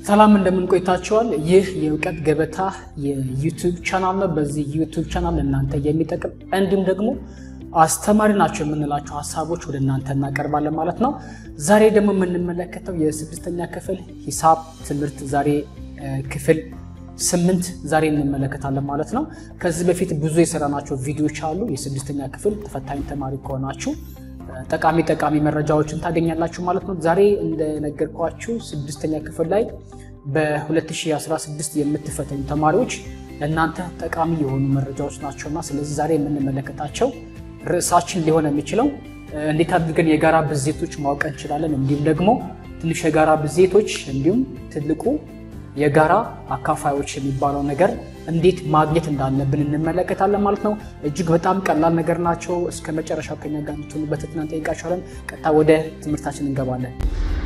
ሰላም እንደምን ቆይታችኋል? ይህ የእውቀት ገበታ የዩቱብ ቻናል ነው። በዚህ ዩቱብ ቻናል እናንተ የሚጠቅም እንዲሁም ደግሞ አስተማሪ ናቸው የምንላቸው ሀሳቦች ወደ እናንተ እናቀርባለን ማለት ነው። ዛሬ ደግሞ የምንመለከተው የስድስተኛ ክፍል ሂሳብ ትምህርት ዛሬ ክፍል ስምንት ዛሬ እንመለከታለን ማለት ነው። ከዚህ በፊት ብዙ የሰራናቸው ቪዲዮዎች አሉ። የስድስተኛ ክፍል ተፈታኝ ተማሪ ከሆናችሁ ጠቃሚ ጠቃሚ መረጃዎችን ታገኛላችሁ ማለት ነው። ዛሬ እንደነገርኳችሁ ስድስተኛ ክፍል ላይ በ2016 የምትፈተኑ ተማሪዎች ለእናንተ ጠቃሚ የሆኑ መረጃዎች ናቸውና ስለዚህ ዛሬ የምንመለከታቸው ርዕሳችን ሊሆን የሚችለው እንዴት አድርገን የጋራ ብዜቶች ማወቅ እንችላለን፣ እንዲሁም ደግሞ ትንሽ የጋራ ብዜቶች እንዲሁም ትልቁ የጋራ አካፋዮች የሚባለው ነገር እንዴት ማግኘት እንዳለብን እንመለከታለን ማለት ነው። እጅግ በጣም ቀላል ነገር ናቸው። እስከ መጨረሻው ከኛ ጋር እንድትሆኑ በትህትና እንጠይቃችኋለን። ቀጥታ ወደ ትምህርታችን እንገባለን።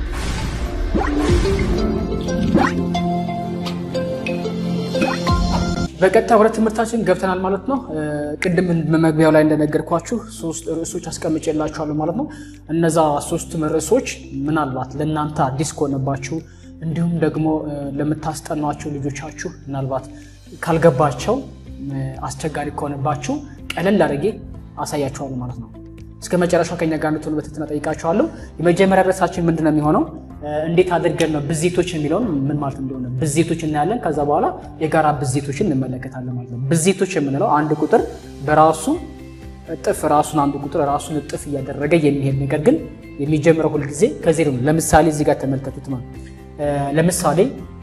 በቀጥታ ወደ ትምህርታችን ገብተናል ማለት ነው። ቅድም በመግቢያው ላይ እንደነገርኳችሁ ሶስት ርዕሶች አስቀምጬላችኋለሁ ማለት ነው። እነዛ ሶስቱም ርዕሶች ምናልባት ለእናንተ አዲስ ከሆነባችሁ እንዲሁም ደግሞ ለምታስጠኗቸው ልጆቻችሁ ምናልባት ካልገባቸው አስቸጋሪ ከሆነባችሁ ቀለል አድርጌ አሳያችኋለሁ ማለት ነው። እስከ መጨረሻው ከኛ ጋር እንድትሆኑ በትህትና ጠይቃችኋለሁ። የመጀመሪያ ርዕሳችን ምንድን ነው የሚሆነው? እንዴት አድርገን ነው ብዜቶች የሚለውን ምን ማለት እንደሆነ ብዜቶች እናያለን። ከዛ በኋላ የጋራ ብዜቶችን እንመለከታለን ማለት ነው። ብዜቶች የምንለው አንድ ቁጥር በራሱ እጥፍ ራሱን አንዱ ቁጥር ራሱን እጥፍ እያደረገ የሚሄድ ነገር ግን የሚጀምረው ሁልጊዜ ከዜሮ ነው። ለምሳሌ እዚህ ጋር ተመልከቱት ነው ለምሳሌ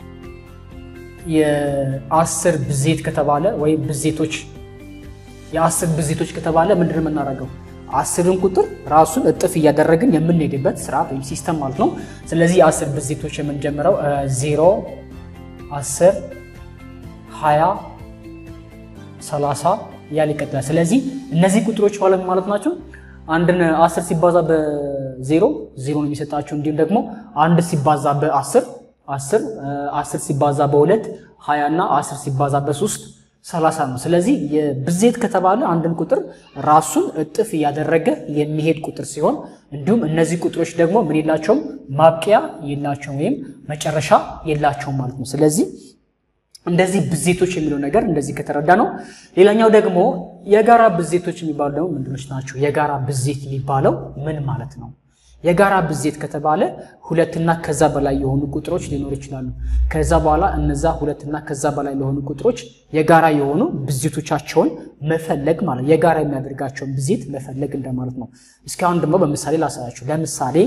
የአስር ብዜት ከተባለ ወይም ብዜቶች የአስር ብዜቶች ከተባለ ምንድን ነው የምናደርገው? አስርን ቁጥር ራሱን እጥፍ እያደረግን የምንሄድበት ስርዓት ወይም ሲስተም ማለት ነው። ስለዚህ የአስር ብዜቶች የምንጀምረው ዜሮ፣ አስር፣ ሀያ፣ ሰላሳ እያለ ይቀጥላል። ስለዚህ እነዚህ ቁጥሮች ማለት ናቸው አንድን አስር ሲባዛ በዜሮ ዜሮ ነው የሚሰጣቸው። እንዲሁም ደግሞ አንድ ሲባዛ በአስር አስር አስር ሲባዛ በሁለት ሀያ እና አስር ሲባዛ በሶስት ሰላሳ ነው። ስለዚህ የብዜት ከተባለ አንድን ቁጥር ራሱን እጥፍ እያደረገ የሚሄድ ቁጥር ሲሆን እንዲሁም እነዚህ ቁጥሮች ደግሞ ምን የላቸውም ማብቂያ የላቸውም ወይም መጨረሻ የላቸውም ማለት ነው። ስለዚህ እንደዚህ ብዜቶች የሚለው ነገር እንደዚህ ከተረዳ ነው። ሌላኛው ደግሞ የጋራ ብዜቶች የሚባሉ ደግሞ ምንድኖች ናቸው? የጋራ ብዜት የሚባለው ምን ማለት ነው? የጋራ ብዜት ከተባለ ሁለትና ከዛ በላይ የሆኑ ቁጥሮች ሊኖሩ ይችላሉ። ከዛ በኋላ እነዛ ሁለትና ከዛ በላይ ለሆኑ ቁጥሮች የጋራ የሆኑ ብዜቶቻቸውን መፈለግ ማለት የጋራ የሚያደርጋቸውን ብዜት መፈለግ እንደማለት ነው። እስካሁን ደግሞ በምሳሌ ላሳያችሁ። ለምሳሌ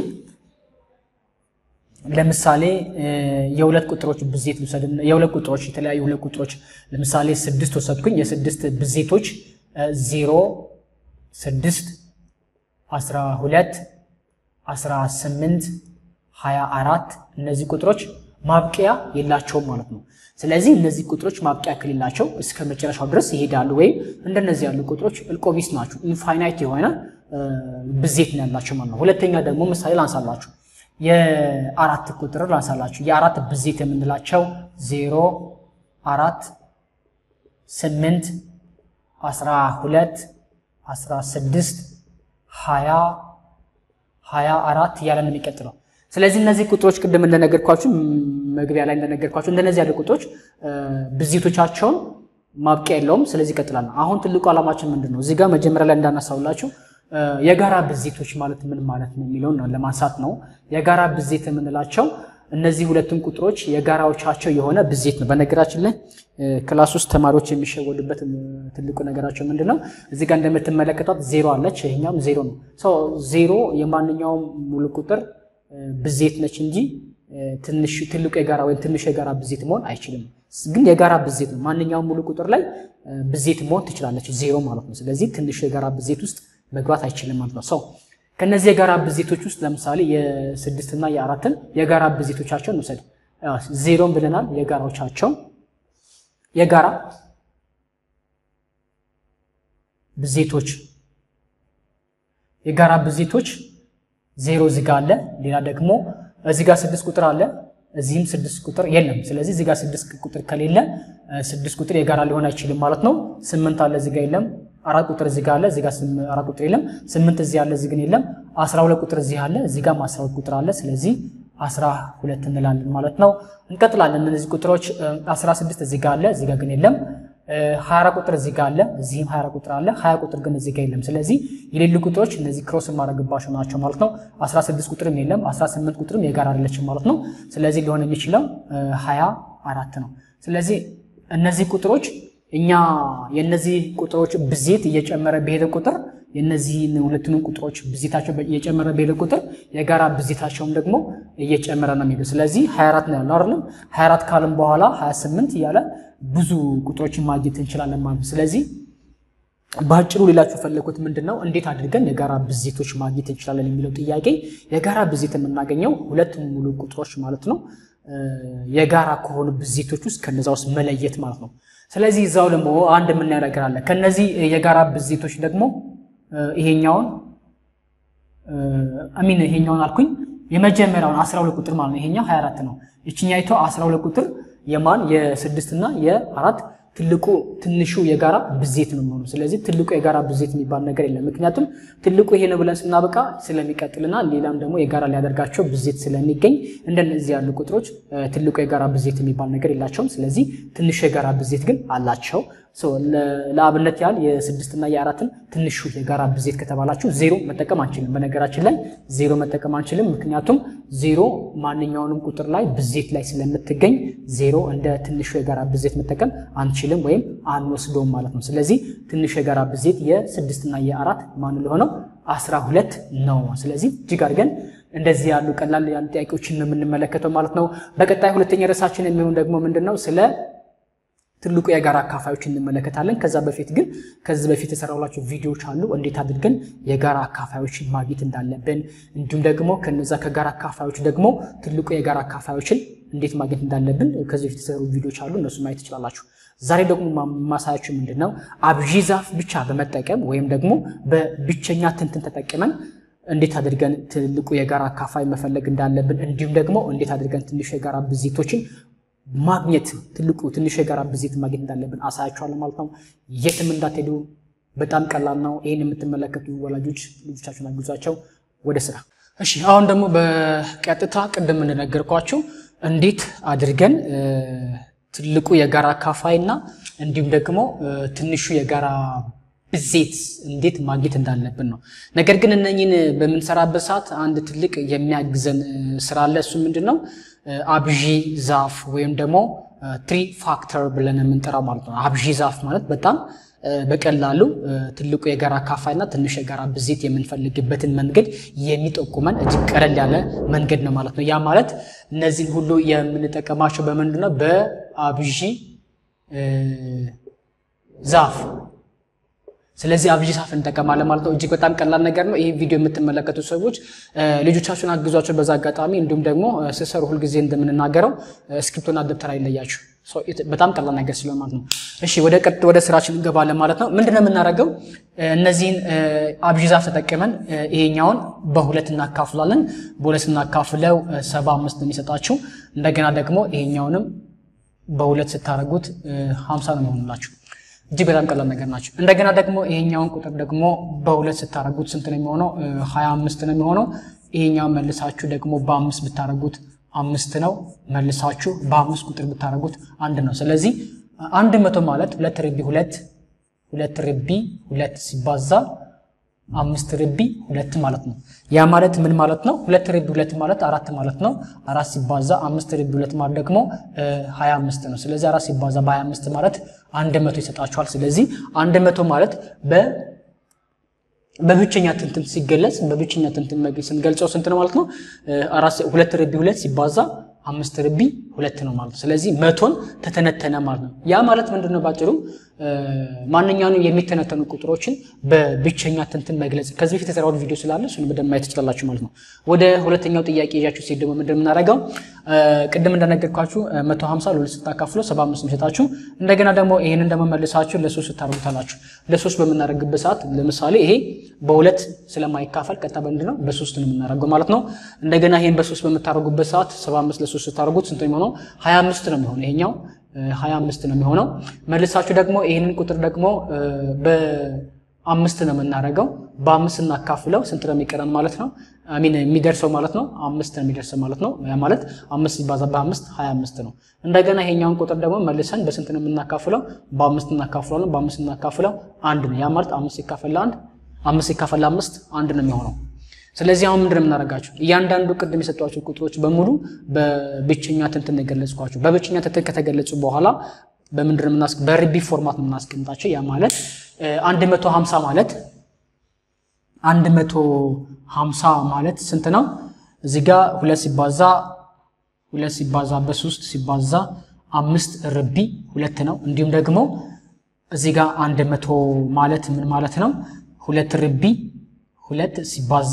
ለምሳሌ የሁለት ቁጥሮች ብዜት ልውሰድ። የሁለት ቁጥሮች የተለያዩ ሁለት ቁጥሮች ለምሳሌ ስድስት ወሰድኩኝ። የስድስት ብዜቶች ዜሮ፣ ስድስት፣ አስራ ሁለት፣ አስራ ስምንት፣ ሀያ አራት እነዚህ ቁጥሮች ማብቂያ የላቸውም ማለት ነው። ስለዚህ እነዚህ ቁጥሮች ማብቂያ ከሌላቸው እስከ መጨረሻው ድረስ ይሄዳሉ። ወይም እንደነዚህ ያሉ ቁጥሮች እልቆቢስ ናቸው። ኢንፋይናይት የሆነ ብዜት ነው ያላቸው ማለት ነው። ሁለተኛ ደግሞ ምሳሌ ላንሳላችሁ የአራት ቁጥር ላንሳላችሁ። የአራት ብዜት የምንላቸው ዜሮ፣ አራት፣ ስምንት፣ አስራ ሁለት፣ አስራ ስድስት፣ ሀያ ሀያ አራት እያለ ነው የሚቀጥለው። ስለዚህ እነዚህ ቁጥሮች ቅድም እንደነገርኳችሁ መግቢያ ላይ እንደነገርኳችሁ እንደነዚህ ያሉ ቁጥሮች ብዜቶቻቸውን ማብቂያ የለውም። ስለዚህ ይቀጥላል። አሁን ትልቁ ዓላማችን ምንድን ነው? እዚህ ጋር መጀመሪያ ላይ እንዳነሳውላችሁ የጋራ ብዜቶች ማለት ምን ማለት ነው የሚለውን ለማንሳት ነው። የጋራ ብዜት የምንላቸው እነዚህ ሁለቱም ቁጥሮች የጋራዎቻቸው የሆነ ብዜት ነው። በነገራችን ላይ ክላስ ውስጥ ተማሪዎች የሚሸወዱበት ትልቁ ነገራቸው ምንድን ነው? እዚህ ጋር እንደምትመለከቷት ዜሮ አለች፣ ይሄኛውም ዜሮ ነው። ዜሮ የማንኛውም ሙሉ ቁጥር ብዜት ነች እንጂ ትልቁ የጋራ ወይም ትንሹ የጋራ ብዜት መሆን አይችልም። ግን የጋራ ብዜት ነው። ማንኛውም ሙሉ ቁጥር ላይ ብዜት መሆን ትችላለች፣ ዜሮ ማለት ነው። ስለዚህ ትንሹ የጋራ ብዜት ውስጥ መግባት አይችልም ማለት ነው። ሰው ከነዚህ የጋራ ብዜቶች ውስጥ ለምሳሌ የስድስትና የአራትን የጋራ ብዜቶቻቸውን እንውሰድ። ዜሮን ብለናል። የጋራዎቻቸው የጋራ ብዜቶች የጋራ ብዜቶች ዜሮ እዚጋ አለ። ሌላ ደግሞ እዚጋ ስድስት ቁጥር አለ። እዚህም ስድስት ቁጥር የለም። ስለዚህ እዚጋ ስድስት ቁጥር ከሌለ ስድስት ቁጥር የጋራ ሊሆን አይችልም ማለት ነው። ስምንት አለ እዚጋ የለም። አራት ቁጥር እዚህ ጋር አለ፣ እዚህ ጋር አራት ቁጥር የለም። ስምንት እዚህ አለ፣ እዚህ ግን የለም። አስራ ሁለት ቁጥር እዚህ አለ፣ እዚህ ጋርም አስራ ሁለት ቁጥር አለ። ስለዚህ 12 እንላለን ማለት ነው። እንቀጥላለን። እነዚህ ቁጥሮች 16 እዚህ ጋር አለ፣ እዚህ ጋር ግን የለም። 24 ቁጥር እዚህ ጋር አለ፣ እዚህም 20 ቁጥር አለ። 20 ቁጥር ግን እዚህ ጋር የለም። ስለዚህ የሌሉ ቁጥሮች እነዚህ ክሮስ የማድረግባቸው ናቸው ማለት ነው። 16 ቁጥርም የለም፣ 18 ቁጥርም የጋራ አይደለችም ማለት ነው። ስለዚህ ሊሆን የሚችለው 24 ነው። ስለዚህ እነዚህ ቁጥሮች እኛ የነዚህ ቁጥሮች ብዜት እየጨመረ በሄደ ቁጥር የነዚህን ሁለቱንም ቁጥሮች ብዜታቸው እየጨመረ በሄደ ቁጥር የጋራ ብዜታቸውም ደግሞ እየጨመረ ነው የሚሄደው። ስለዚህ 24 ነው ያለው አይደለም። 24 ካለም በኋላ 28 እያለ ብዙ ቁጥሮችን ማግኘት እንችላለን ማለት ነው። ስለዚህ በአጭሩ ሌላችሁ የፈለኩት ምንድን ነው፣ እንዴት አድርገን የጋራ ብዜቶች ማግኘት እንችላለን የሚለው ጥያቄ የጋራ ብዜት የምናገኘው ሁለት ሙሉ ቁጥሮች ማለት ነው የጋራ ከሆኑ ብዜቶች ውስጥ ከነዛ ውስጥ መለየት ማለት ነው። ስለዚህ እዛው ደግሞ አንድ የምናየው ነገር አለ። ከነዚህ የጋራ ብዜቶች ደግሞ ይሄኛውን አሚን ይሄኛውን አልኩኝ የመጀመሪያውን 12 ቁጥር ማለት ነው። ይሄኛው 24 ነው። ይችኛይቶ 12 ቁጥር የማን የስድስት እና የአራት ትልቁ ትንሹ የጋራ ብዜት ነው የሚሆነው። ስለዚህ ትልቁ የጋራ ብዜት የሚባል ነገር የለም። ምክንያቱም ትልቁ ይሄ ነው ብለን ስናበቃ ስለሚቀጥልና ሌላም ደግሞ የጋራ ሊያደርጋቸው ብዜት ስለሚገኝ እንደነዚህ ያሉ ቁጥሮች ትልቁ የጋራ ብዜት የሚባል ነገር የላቸውም። ስለዚህ ትንሹ የጋራ ብዜት ግን አላቸው። ለአብነት ያህል የስድስትና የአራትን ትንሹ የጋራ ብዜት ከተባላችሁ ዜሮ መጠቀም አንችልም። በነገራችን ላይ ዜሮ መጠቀም አንችልም። ምክንያቱም ዜሮ ማንኛውንም ቁጥር ላይ ብዜት ላይ ስለምትገኝ ዜሮ እንደ ትንሹ የጋራ ብዜት መጠቀም አንችልም ወይም አንወስደውም ማለት ነው። ስለዚህ ትንሹ የጋራ ብዜት የስድስትና የአራት ማን ለሆነው አስራ ሁለት ነው። ስለዚህ እጅግ አድርገን እንደዚህ ያሉ ቀላል ያሉ ጥያቄዎችን ነው የምንመለከተው ማለት ነው። በቀጣይ ሁለተኛ ርዕሳችን የሚሆን ደግሞ ምንድን ነው ስለ ትልቁ የጋራ አካፋዮች እንመለከታለን። ከዛ በፊት ግን ከዚህ በፊት የሰራሁላቸው ቪዲዮዎች አሉ እንዴት አድርገን የጋራ አካፋዮችን ማግኘት እንዳለብን እንዲሁም ደግሞ ከነዛ ከጋራ አካፋዮች ደግሞ ትልቁ የጋራ አካፋዮችን እንዴት ማግኘት እንዳለብን ከዚህ በፊት የተሰሩ ቪዲዮዎች አሉ፣ እነሱ ማየት ትችላላችሁ። ዛሬ ደግሞ ማሳያችሁ ምንድን ነው አብዢ ዛፍ ብቻ በመጠቀም ወይም ደግሞ በብቸኛ ትንትን ተጠቅመን እንዴት አድርገን ትልቁ የጋራ አካፋይ መፈለግ እንዳለብን እንዲሁም ደግሞ እንዴት አድርገን ትንሹ የጋራ ብዜቶችን ማግኘት ትልቁ ትንሹ የጋራ ብዜት ማግኘት እንዳለብን አሳያችኋለሁ ማለት ነው። የትም እንዳትሄዱ፣ በጣም ቀላል ነው። ይህን የምትመለከቱ ወላጆች ልጆቻችሁን አግዟቸው ወደ ስራ። እሺ፣ አሁን ደግሞ በቀጥታ ቅድም እንደነገርኳችሁ እንዴት አድርገን ትልቁ የጋራ አካፋይ እና እንዲሁም ደግሞ ትንሹ የጋራ ብዜት እንዴት ማግኘት እንዳለብን ነው። ነገር ግን እነኝን በምንሰራበት ሰዓት አንድ ትልቅ የሚያግዘን ስራ አለ። እሱ ምንድን ነው? አብዢ ዛፍ ወይም ደግሞ ትሪ ፋክተር ብለን የምንጠራው ማለት ነው። አብዢ ዛፍ ማለት በጣም በቀላሉ ትልቁ የጋራ አካፋይ እና ትንሹ የጋራ ብዜት የምንፈልግበትን መንገድ የሚጠቁመን እጅግ ቀለል ያለ መንገድ ነው ማለት ነው። ያ ማለት እነዚህን ሁሉ የምንጠቀማቸው በምንድን ነው? በአብዢ ዛፍ ስለዚህ አብዢ ዛፍ እንጠቀማለን ማለት ነው። እጅግ በጣም ቀላል ነገር ነው። ይህ ቪዲዮ የምትመለከቱ ሰዎች ልጆቻችሁን አግዟቸው በዛ አጋጣሚ። እንዲሁም ደግሞ ስሰሩ ሁልጊዜ እንደምንናገረው እስክሪብቶና ደብተር አይለያችሁ። በጣም ቀላል ነገር ስለሆነ ማለት ነው። እሺ ወደ ቀጥ ወደ ስራችን እንገባለን ማለት ነው። ምንድነው የምናደርገው? እነዚህን አብዢ ዛፍ ተጠቅመን ይሄኛውን በሁለት እናካፍላለን። በሁለት እናካፍለው ሰባ አምስት ነው የሚሰጣችሁ። እንደገና ደግሞ ይሄኛውንም በሁለት ስታደርጉት ሀምሳ ነው የሚሆኑላችሁ። እጅግ በጣም ቀላል ነገር ናቸው። እንደገና ደግሞ ይሄኛውን ቁጥር ደግሞ በሁለት ስታደርጉት ስንት ነው የሚሆነው? ሀያ አምስት ነው የሚሆነው። ይሄኛውን መልሳችሁ ደግሞ በአምስት ብታደርጉት አምስት ነው። መልሳችሁ በአምስት ቁጥር ብታደርጉት አንድ ነው። ስለዚህ አንድ መቶ ማለት ሁለት ርቢ ሁለት ሁለት ርቢ ሁለት ሲባዛ አምስት ርቢ ሁለት ማለት ነው። ያ ማለት ምን ማለት ነው? ሁለት ርቢ ሁለት ማለት አራት ማለት ነው። አራት ሲባዛ አምስት ርቢ ሁለት ማለት ደግሞ ሀያ አምስት ነው። ስለዚህ አራት ሲባዛ በሀያ አምስት ማለት አንድ መቶ ይሰጣችኋል። ስለዚህ አንድ መቶ ማለት በ በብቸኛ ትንትን ሲገለጽ በብቸኛ ትንትን ስንገልጸው ስንት ነው ማለት ነው? ሁለት ርቢ ሁለት ሲባዛ አምስት ርቢ ሁለት ነው ማለት ነው። ስለዚህ መቶን ተተነተነ ማለት ነው። ያ ማለት ምንድን ነው? ባጭሩ ማንኛውንም የሚተነተኑ ቁጥሮችን በብቸኛ ትንትን መግለጽ ከዚህ በፊት የሰራሁት ቪዲዮ ስላለ እሱን በደንብ ማየት ትችላላችሁ ማለት ነው። ወደ ሁለተኛው ጥያቄ ይዣችሁ ሲሄድ ደግሞ ምንድን የምናደርገው ቅድም እንደነገርኳችሁ መቶ ሀምሳ ለሁለት ስታካፍሎ ሰባ አምስት የሚሰጣችሁ እንደገና ደግሞ ይህንን ደግሞ መልሳችሁ ለሶስት ስታደርጉታላችሁ። ለሶስት በምናደርግበት ሰዓት ለምሳሌ ይሄ በሁለት ስለማይካፈል ቀጥታ በምንድን ነው በሶስት ነው የምናደርገው ማለት ነው። እንደገና ይህን በሶስት በምታደርጉበት ሰዓት ሰባ አምስት ለሶስት ስታደርጉት ስንት ነው የሚሆነው? ሀያ አምስት ነው የሚሆነው ይሄኛው ሀያ አምስት ነው የሚሆነው። መልሳችሁ ደግሞ ይህንን ቁጥር ደግሞ አምስት ነው የምናደርገው። በአምስት እናካፍለው ስንት ነው የሚቀረን ማለት ነው? አሚን የሚደርሰው ማለት ነው አምስት ነው የሚደርሰው ማለት ነው። ያ ማለት አምስት ሲባዛ በአምስት ሀያ አምስት ነው። እንደገና ይሄኛውን ቁጥር ደግሞ መልሰን በስንት ነው የምናካፍለው? በአምስት እናካፍለዋለን። በአምስት እናካፍለው አንድ ነው። ያ ማለት አምስት ሲካፈል አንድ አምስት ሲካፈል አምስት አንድ ነው የሚሆነው። ስለዚህ አሁን ምንድን ነው የምናደርጋቸው? እያንዳንዱ ቅድም የሰጧቸው ቁጥሮች በሙሉ በብቸኛ ትንትን የገለጽኳቸው በብቸኛ ትንትን ከተገለጹ በኋላ በምንድን ነው የምናስ በርቢ ፎርማት ነው የምናስቀምጣቸው። ያ ማለት አንድ መቶ ሀምሳ ማለት አንድ መቶ ሀምሳ ማለት ስንት ነው? እዚህ ጋ ሁለት ሲባዛ ሁለት ሲባዛ በሶስት ሲባዛ አምስት ርቢ ሁለት ነው። እንዲሁም ደግሞ እዚህ ጋ አንድ መቶ ማለት ምን ማለት ነው? ሁለት ርቢ ሁለት ሲባዛ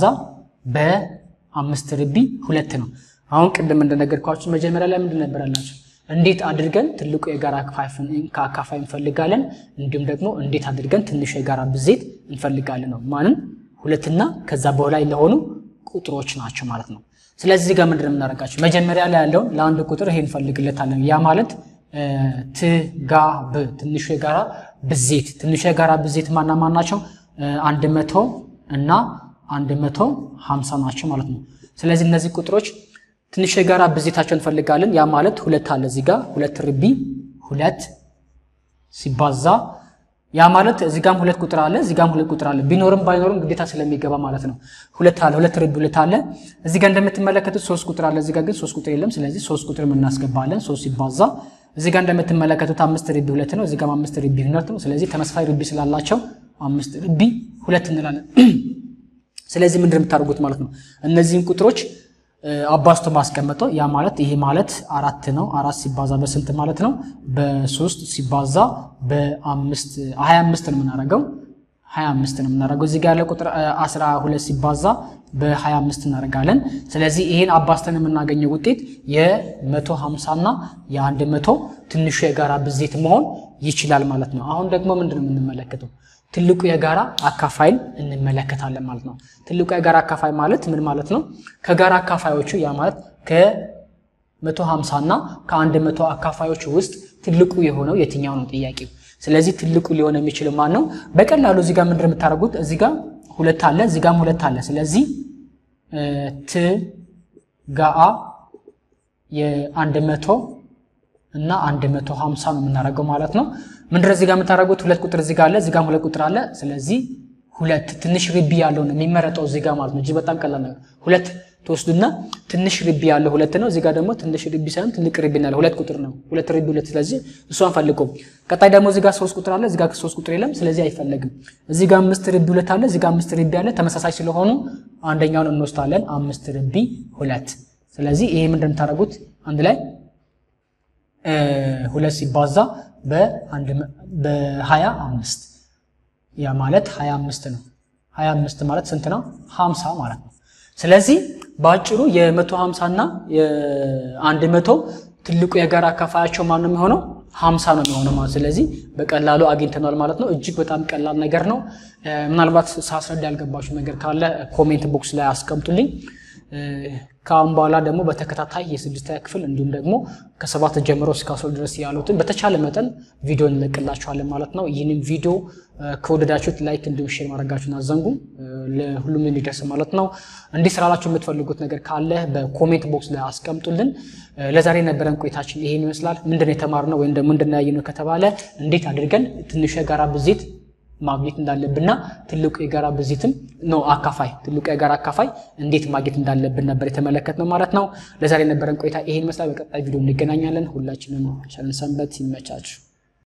በአምስት ርቢ ሁለት ነው። አሁን ቅድም እንደነገርኳችሁ መጀመሪያ ላይ ምንድን ነበር ያላቸው? እንዴት አድርገን ትልቁ የጋራ አካፋይ እንፈልጋለን፣ እንዲሁም ደግሞ እንዴት አድርገን ትንሹ የጋራ ብዜት እንፈልጋለን ነው። ማንም ሁለትና ከዛ በላይ ለሆኑ ቁጥሮች ናቸው ማለት ነው። ስለዚህ እዚህ ጋር ምንድን ነው የምናደርጋቸው? መጀመሪያ ላይ ያለውን ለአንድ ቁጥር ይሄ እንፈልግለታለን። ያ ማለት ትጋብ ትንሹ የጋራ ብዜት ትንሹ የጋራ ብዜት ማና ማን ናቸው? አንድ መቶ እና አንድ መቶ ሀምሳ ናቸው ማለት ነው። ስለዚህ እነዚህ ቁጥሮች ትንሹ የጋራ ብዜታቸው እንፈልጋለን። ያ ማለት ሁለት አለ እዚህ ጋር ሁለት ርቢ ሁለት ሲባዛ ያ ማለት እዚህ ጋም ሁለት ቁጥር አለ እዚህ ጋም ሁለት ቁጥር አለ። ቢኖርም ባይኖርም ግዴታ ስለሚገባ ማለት ነው። ሁለት አለ ሁለት ርቢ ሁለት አለ። እዚህ ጋር እንደምትመለከቱት ሶስት ቁጥር አለ። እዚህ ጋር ግን ሶስት ቁጥር የለም። ስለዚህ ሶስት ቁጥር እናስገባለን። ሶስት ሲባዛ እዚህ ጋር እንደምትመለከቱት አምስት ርቢ ሁለት ነው። እዚህ ጋር አምስት ርቢ ሁለት ነው። ስለዚህ ተመሳሳይ ርቢ ስላላቸው አምስት ርቢ ሁለት እንላለን። ስለዚህ ምንድን የምታደርጉት ማለት ነው እነዚህን ቁጥሮች አባዝቶ ማስቀመጠው ያ ማለት ይሄ ማለት አራት ነው። አራት ሲባዛ በስንት ማለት ነው? በሶስት ሲባዛ በአምስት ሀያ አምስት ነው የምናደርገው ሀያ አምስት ነው የምናደርገው። እዚህ ጋር ያለ ቁጥር አስራ ሁለት ሲባዛ በሀያ አምስት እናደርጋለን። ስለዚህ ይሄን አባዝተን የምናገኘው ውጤት የመቶ ሀምሳ እና የአንድ መቶ ትንሹ የጋራ ብዜት መሆን ይችላል ማለት ነው። አሁን ደግሞ ምንድን ነው የምንመለከተው? ትልቁ የጋራ አካፋይን እንመለከታለን ማለት ነው። ትልቁ የጋራ አካፋይ ማለት ምን ማለት ነው? ከጋራ አካፋዮቹ ያ ማለት ከ150 እና ከ100 አካፋዮች ውስጥ ትልቁ የሆነው የትኛው ነው ጥያቄው። ስለዚህ ትልቁ ሊሆን የሚችል ማን ነው? በቀላሉ እዚህ ጋር ምንድን የምታደርጉት እዚህ ጋር ሁለት አለ፣ እዚህ ጋርም ሁለት አለ። ስለዚህ ት ጋአ የአንድ መቶ እና አንድ መቶ ሀምሳ ነው የምናደርገው ማለት ነው። ምንድን እዚህ ጋር የምታደርጉት ሁለት ቁጥር እዚህ ጋር አለ፣ እዚህ ጋርም ሁለት ቁጥር አለ። ስለዚህ ሁለት ትንሽ ርቢ ያለው ነው የሚመረጠው እዚህ ጋር ማለት ነው። እጅግ በጣም ቀላል ነው። ሁለት ትወስዱና ትንሽ ርቢ ያለው ሁለት ነው። እዚህ ጋር ደግሞ ትንሽ ርቢ ሳይሆን ትልቅ ርቢ ያለው ሁለት ቁጥር ነው። ሁለት ርቢ ሁለት። ስለዚህ እሷን ፈልገው። ቀጣይ ደግሞ እዚህ ጋር ሶስት ቁጥር አለ፣ እዚህ ጋር ሶስት ቁጥር የለም። ስለዚህ አይፈለግም። እዚህ ጋር አምስት ርቢ ሁለት አለ፣ እዚህ ጋር አምስት ርቢ አለ። ተመሳሳይ ስለሆኑ አንደኛውን እንወስዳለን። አምስት ርቢ ሁለት። ስለዚህ ይሄ ምንድን የምታደርጉት አንድ ላይ ሁለት ሲባዛ በሀያ አምስት ያ ማለት ሀያ አምስት ነው። ሀያ አምስት ማለት ስንት ነው? ሀምሳ ማለት ነው። ስለዚህ በአጭሩ የመቶ ሀምሳ እና የአንድ መቶ ትልቁ የጋራ አካፋያቸው ማን ነው የሚሆነው? ሀምሳ ነው የሚሆነው ማለት ስለዚህ በቀላሉ አግኝተናል ማለት ነው። እጅግ በጣም ቀላል ነገር ነው። ምናልባት ሳስረዳ ያልገባችሁ ነገር ካለ ኮሜንት ቦክስ ላይ አስቀምጡልኝ። ከአሁን በኋላ ደግሞ በተከታታይ የስድስተኛ ክፍል እንዲሁም ደግሞ ከሰባት ጀምሮ እስከ አስራ ድረስ ያሉትን በተቻለ መጠን ቪዲዮ እንለቅላችኋለን ማለት ነው። ይህንን ቪዲዮ ከወደዳችሁት ላይክ እንዲሁም ሼር ማድረጋችሁን አዘንጉ፣ ለሁሉም እንዲደርስ ማለት ነው። እንዲህ ስላላችሁ የምትፈልጉት ነገር ካለ በኮሜንት ቦክስ ላይ አስቀምጡልን። ለዛሬ የነበረን ቆይታችን ይሄን ይመስላል። ምንድን የተማርነው ወይም ደግሞ ምንድን ያየነው ከተባለ እንዴት አድርገን ትንሹ የጋራ ብዜት ማግኘት እንዳለብንና ትልቁ የጋራ ብዜትም ነው አካፋይ ትልቁ የጋራ አካፋይ እንዴት ማግኘት እንዳለብን ነበር የተመለከትነው ማለት ነው። ለዛሬ የነበረን ቆይታ ይሄን ይመስላል። በቀጣይ ቪዲዮ እንገናኛለን። ሁላችንም ቸርን ሰንበት። ይመቻችሁ።